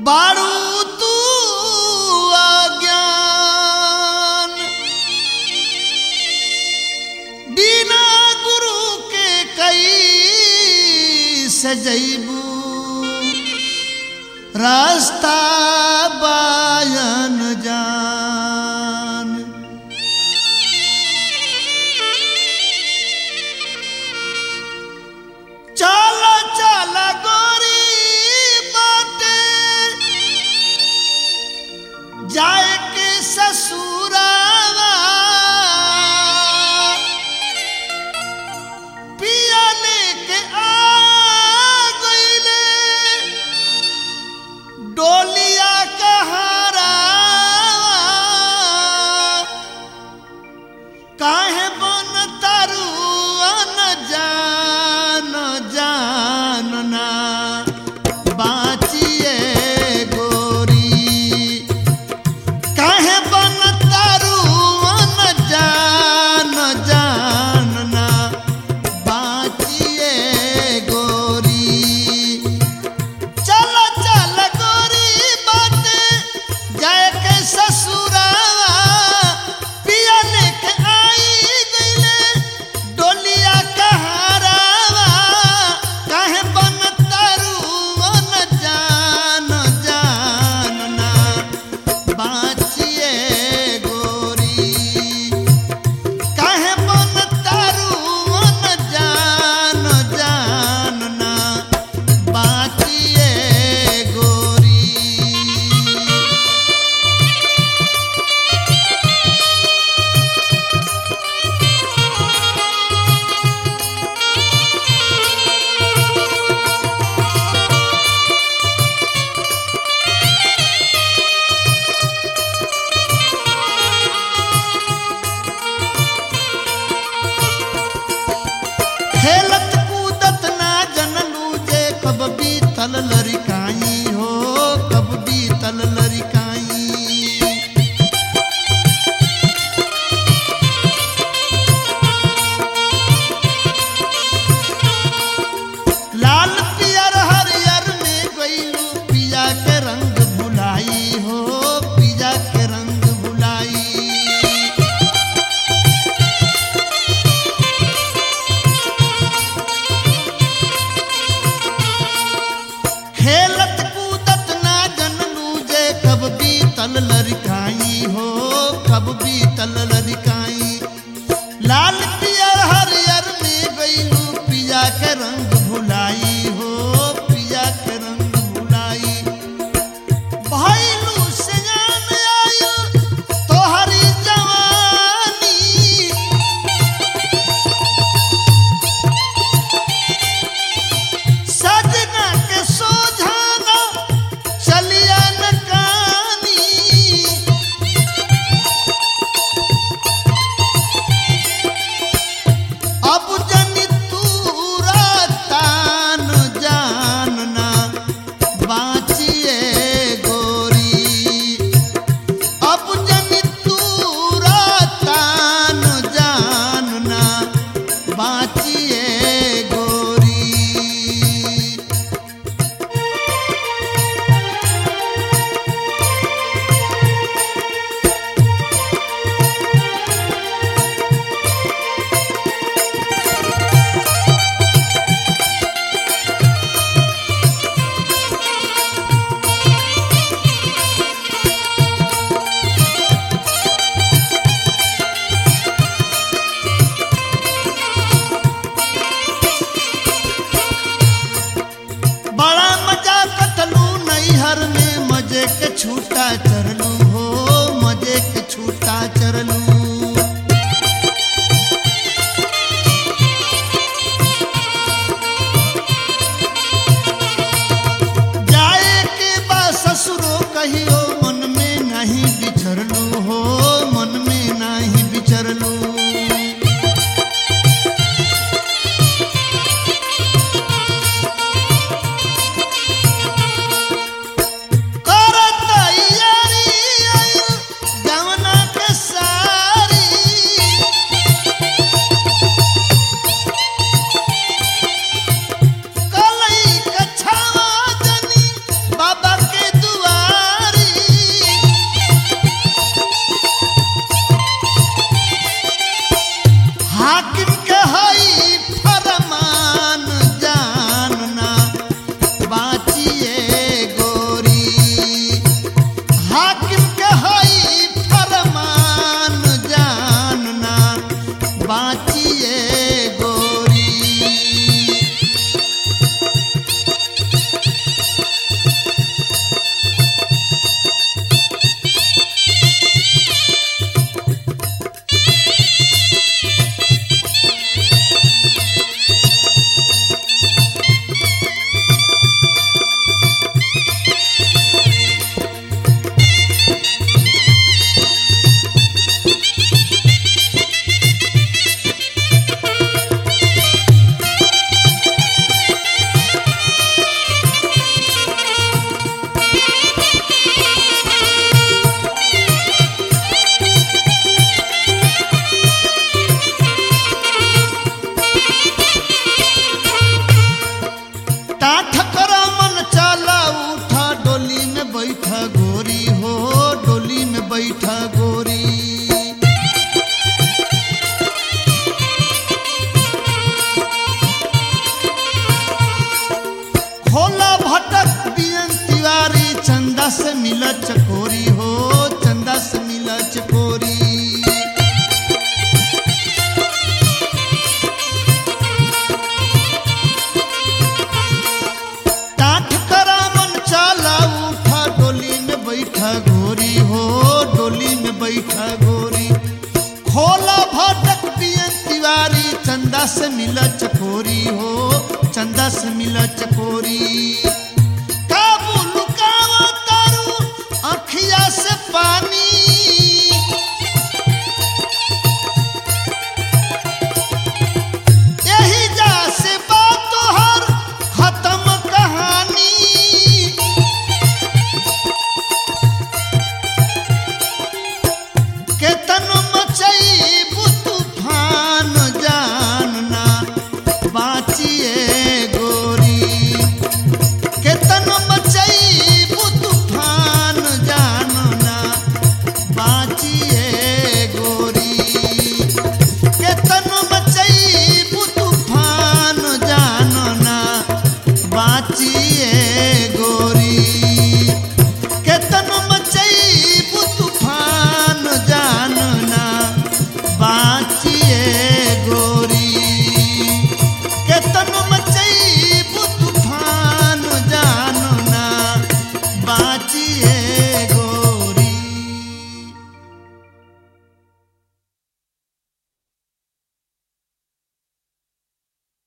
बारू तू अज्ञान बिना गुरु के कई सजैबू रास्ता बायन जान चल चल गोरी बाटे जाए के ससुरावा पिया लेके आ गईले डोलिया कहारा काहे बन तारू अन जान जानना बाचिए गोरी काहे बन तारू अन जान जानना बाचिए गोरी चल चल गोरी बाटे जाए के ससुरावा पिया लेके आई गईले डोलिया कहारावा काहे बन तारू न जान जानना बाचिए गोरी काहे बन तारू न जान जानना बाचिए गोरी खेलत कूदत ना जनलू जे कब बीतल लड़काई हो कब बीतल लड़काई लाल पियर हरियर में गईलू पिया के रंग भुलाई हो पिया के रंग भुलाई खेलत कूदत ना जनलू जे कब बीतल लड़काई हो कब बीतल लड़काई लाल पियर हरियर में गईलू पिया के रंग भुलाई हो पिया के रंग भुलाई भइलू से जान आयु तोहरी जवानी सजना के सोझाना चलिया न कानी अब जनी तूरा तान जानना बाचिए गोरी अब जनी तूरा तान जानना बाचिए गोरी बड़ा मजा कटलू नैहर में मजे के छूटा चरलू हो मजे के छूटा चरलू जाए के बा ससुरो कहियो मन में नहीं बिछरलू हो मन में नहीं बिछरलू करत यारी आयु गवना के सारी कलई कछावा जनी बाबा के दुआ मिला चकोरी हो चंदा से मिला चकोरी टाठ करा मन चाला उठा डोली में बैठा गोरी हो डोली में बैठा गोरी खोला भटक पिए तिवारी चंदा से मिला चकोरी हो चंदा से मिला चकोरी